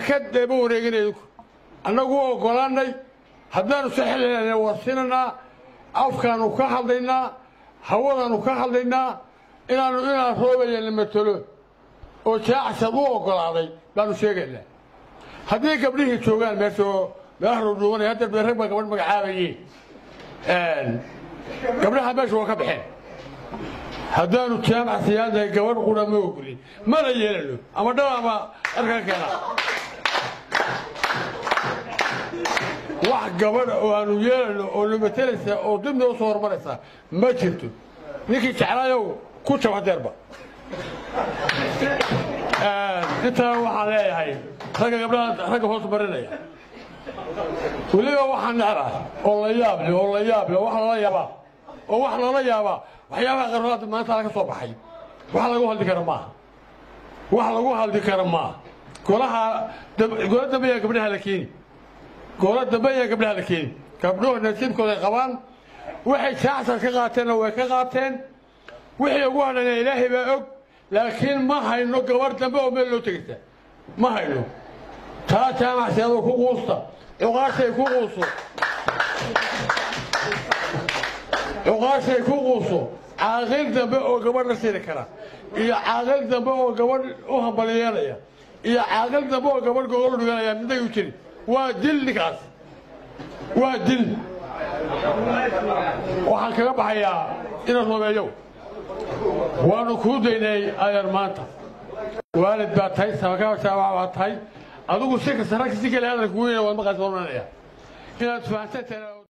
ka daba wareeginay annagu u oggolaanay haddaanu si xilina warsinanaa afkaanu ka hadlaynaa hawadaanu ka hadlaynaa inaanu inaan roobayana matalo oo jaacsad u oggolaaday baanu sheegaynaa haddii gabdhihii joogaan meesha oo meelaha dhuudhuubanaya hadda be rag baa gabadh magacaabaye gabdhaha meesha waa ka baxeen haddaanu jaamac siyaadahay gabadh qura ma ogolin mana yeelano ama dhab ama arkan keena wax gabadha oo aanu yeelano oo namatelaysa oo dib noo soo hormaraysa ma jirto ninkii jeclaayow ku jab hadeerba intaa waxaan leeyahay ragga gabdhaha ragga hoos marinaya weliba waxaan neclahay oo la yaab leh oo la yaab leh wax lala yaabaa oo wax lala yaabaa waxyaabaha qarnaada maanta ala ka soo baxay wax lagu hadli kara maaha wax lagu hadli kara maaha golaha gola dambe ayaa gabdhaha la keeni gola dambe ayaa gabdhaha la keeni gabdhuhu nasiibkooda ay qabaan waxay jaacsan ka qaateenna way ka qaateen wixii ugu hadhana ilaahay baa og laakiin ma hayno gabarh dambe oo meel loo tegaysa ma hayno taa jaamacsiyaadoo ku quusta cuqaashay ku quuso cuqaashay ku quuso caaqil dambe oo gabadh la siiri kara iyo caaqil dambe oo gabadh u hambaliyeelaya iyo caaqil dambe oo gabadh gogol dhiganaya miday u jiri waa dil ninkaas waa dil waxaan kaga baxayaa ina roobeeyow waanu kuu daynay ayar maanta waalid baa tahay sabakaajaamac baa tahay adigu si kasta rag si kale hadalka weyn waad maqaas warmanaya inaad fahansantahay